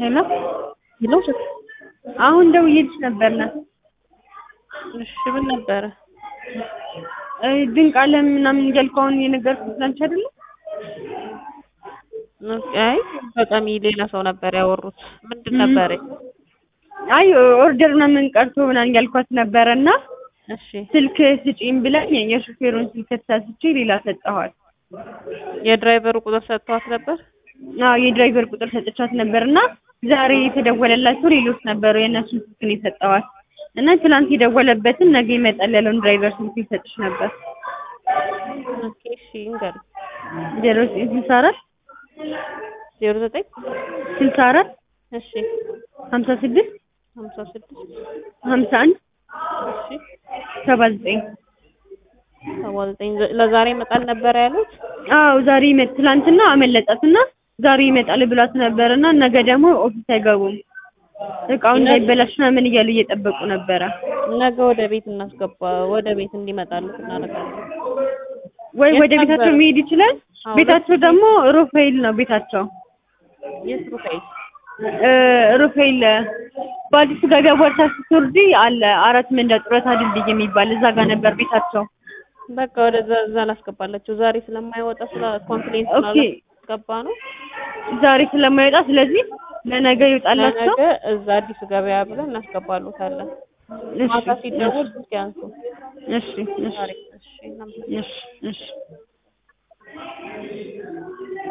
ሄሎ ሄሎ አሁን ደውዬልሽ ነበርና እሺ ምን ነበረ? ድንቅ አለም ምናምን እያልኩ አሁን የነገርኩት ላንቺ አይደለ? አይ በጣም ሌላ ሰው ነበር ያወሩት። ምንድን ነበረ? አይ ኦርደር ምናምን ቀርቶ ምናምን እያልኳት ነበረና እሺ ስልክ ስጪኝ ብላኝ የሾፌሩን ስልክ ተሳስቼ ሌላ ሰጠኋት። የድራይቨሩ ቁጥር ሰጥተዋት ነበር? አዎ የድራይቨር ቁጥር ሰጥቻት ነበርና ዛሬ የተደወለላቸው ሌሎች ነበሩ። የእነሱን ስልክ ነው የሰጠኋት እና ትናንት የደወለበትን ነገ ይመጣል ያለውን ድራይቨር ስልክ ይሰጥሽ ነበር። ኦኬ እሺ እንገር ዜሮ ዘጠኝ ስልሳ አራት ዜሮ ዘጠኝ ስልሳ አራት እሺ ሀምሳ ስድስት ሀምሳ ስድስት ሀምሳ አንድ እሺ ሰባ ዘጠኝ ሰባ ዘጠኝ ለዛሬ ይመጣል ነበር ያሉት? አዎ ዛሬ ይመጥ ትላንትና አመለጣትና ዛሬ ይመጣል ብሏት ነበርና ነገ ደግሞ ኦፊስ አይገቡም እቃው እንዳይበላሽ ምናምን እያሉ እየጠበቁ ነበረ። ነገ ወደ ቤት እናስገባ ወደ ቤት እንዲመጣሉት እናደርጋለን። ወይ የት ወደ ቤታቸው ነበር? መሄድ ይችላል። አዎ፣ ቤታቸው ደግሞ ሩፋኤል ነው ቤታቸው። የት ሩፋኤል? እ ሩፋኤል በአዲሱ ገበያ ቦርሳ ስትወርጂ አለ አራት መንዳ ጡረታ ድልድይ የሚባል እዛ ጋር ነበር ቤታቸው። በቃ ወደዛ እዛ ላስገባላቸው ዛሬ ስለማይወጣ ስለ ኮምፕሌንት ኦኬ ስላላስገባ ነው። ዛሬ ስለማይወጣ ስለዚህ ለነገ ይወጣላቸው። ለነገ እዛ አዲሱ ገበያ ብለን እናስገባሉታለን። እሺ ማታ ሲደውል ስልክ ያንሱ። እሺ እሺ ዛሬ እሺ እናመሰግናለን። እሺ እሺ